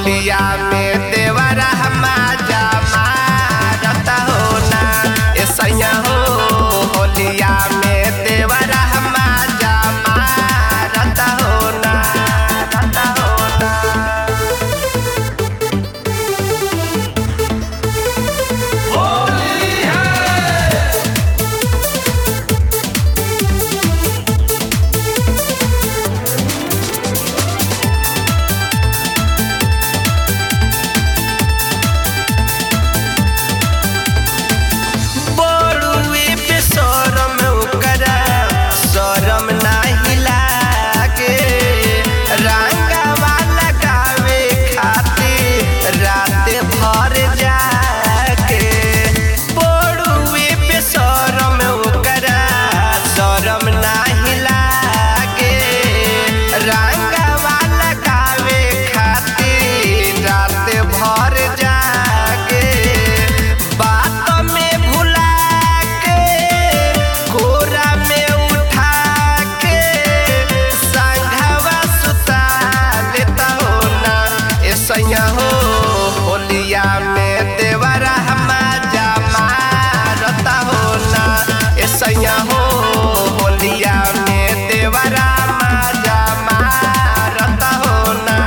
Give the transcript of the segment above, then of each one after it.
होलिया में देवरा माजा मारत हो ना ए सैया हो होलिया में देवरा माजा मारत हो ना रत हो ना बड़ुए पे शरम ओकरा शरम नाही लागे रंगवा लगावे खातिर रात भर जाके बड़ुए पे शरम ओकरा शरम नाही लागे रंगवा लगावे खातिर रात भर जाके बात में भुला के कोरा में उठा के संघवा सुता लेता हो ना ए सैया हो होलिया में देवरा माजा मारता हो ना ए सैया हो होलिया में देवरा माजा मारता हो ना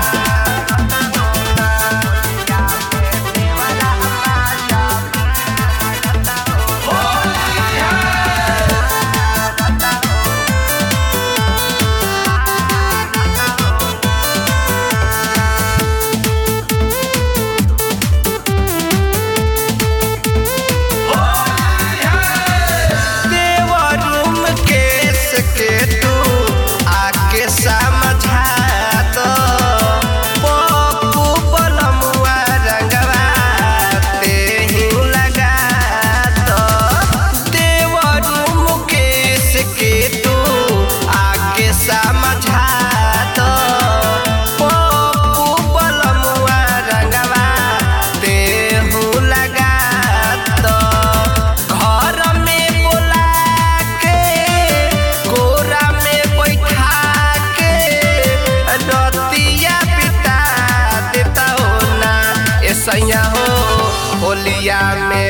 देवरूम केस के तू आके समझा दो पप्पू बलमुआ रंगवा ते ही लगा दो देवरूम केस के तू आके समझा दो पप्पू बलमुआ रंगवा ते हूँ लगा दो घर में बोला के कोरा में बैठा के रतिया बिता देता हो ना ए सैया हो होलिया में